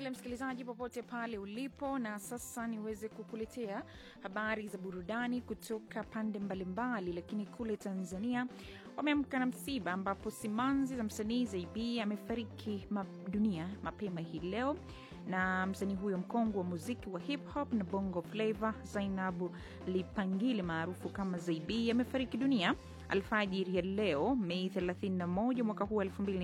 tele msikilizaji, popote pale ulipo, na sasa niweze kukuletea habari za burudani kutoka pande mbalimbali. Lakini kule Tanzania wameamka na msiba, ambapo simanzi za msanii Zaibi amefariki ma dunia mapema hii leo, na msanii huyo mkongwe wa muziki wa hip hop na bongo flava Zainabu Lipangile maarufu kama Zaibi amefariki dunia alfajiri ya leo Mei 31 mwaka huu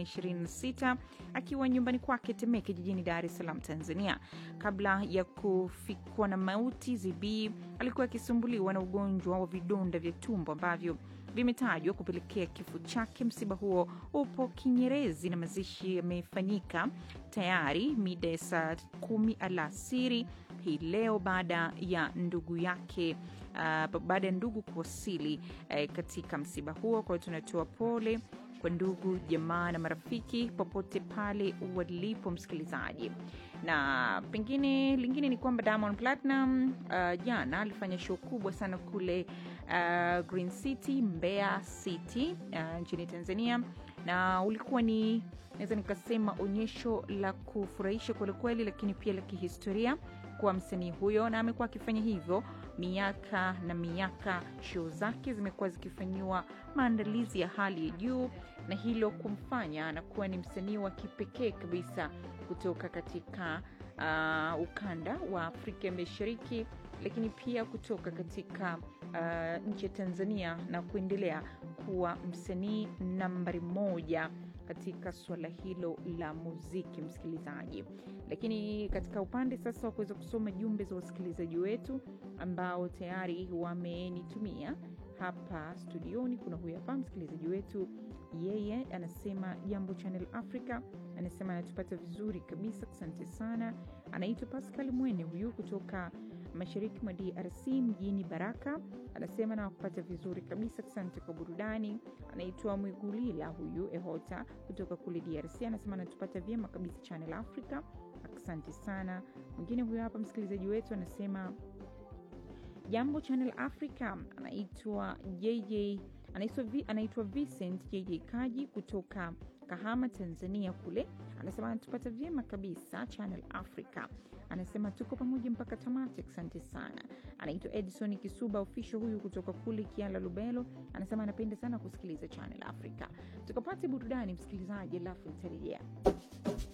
2026 akiwa nyumbani kwake Temeke jijini Dar es Salaam, Tanzania. Kabla ya kufikwa na mauti, Zibi alikuwa akisumbuliwa na ugonjwa wa vidonda vya tumbo ambavyo vimetajwa kupelekea kifo chake. Msiba huo upo Kinyerezi na mazishi yamefanyika tayari mida ya saa kumi alasiri hii leo baada ya ndugu yake uh, baada ya ndugu kuwasili uh, katika msiba huo. Kwa hiyo tunatoa pole kwa ndugu jamaa na marafiki popote pale walipo, msikilizaji. Na pengine lingine ni kwamba Diamond Platinum uh, jana alifanya show kubwa sana kule uh, Green City, Mbeya City uh, nchini Tanzania, na ulikuwa ni naweza nikasema onyesho la kufurahisha kwelikweli, lakini pia la kihistoria kwa msanii huyo, na amekuwa akifanya hivyo miaka na miaka. Show zake zimekuwa zikifanyiwa maandalizi ya hali ya juu, na hilo kumfanya anakuwa ni msanii wa kipekee kabisa kutoka katika uh, ukanda wa Afrika ya Mashariki, lakini pia kutoka katika uh, nchi ya Tanzania na kuendelea kuwa msanii nambari moja katika suala hilo la muziki, msikilizaji. Lakini katika upande sasa wa kuweza kusoma jumbe za wasikilizaji wetu ambao tayari wamenitumia hapa studioni, kuna huyu hapa msikilizaji wetu, yeye anasema jambo Channel Africa, anasema anatupata vizuri kabisa, asante sana. Anaitwa Pascal Mwene huyu kutoka mashariki mwa DRC mjini Baraka, anasema nawakupata vizuri kabisa, asante kwa burudani. Anaitwa Mwigulila huyu Ehota kutoka kule DRC, anasema anatupata vyema kabisa Channel Africa, asante sana. Mwingine huyo hapa msikilizaji wetu anasema jambo Channel Africa, anaitwa JJ anaitwa, anaitwa Vincent JJ Kaji kutoka Kahama, Tanzania kule, anasema anatupata vyema kabisa Channel Africa, anasema tuko pamoja mpaka tamati, asante sana. Anaitwa Edison Kisuba official huyu kutoka kule Kiala Lubelo, anasema anapenda sana kusikiliza Channel Africa. Tukapate burudani msikilizaji, alafu nitarejea.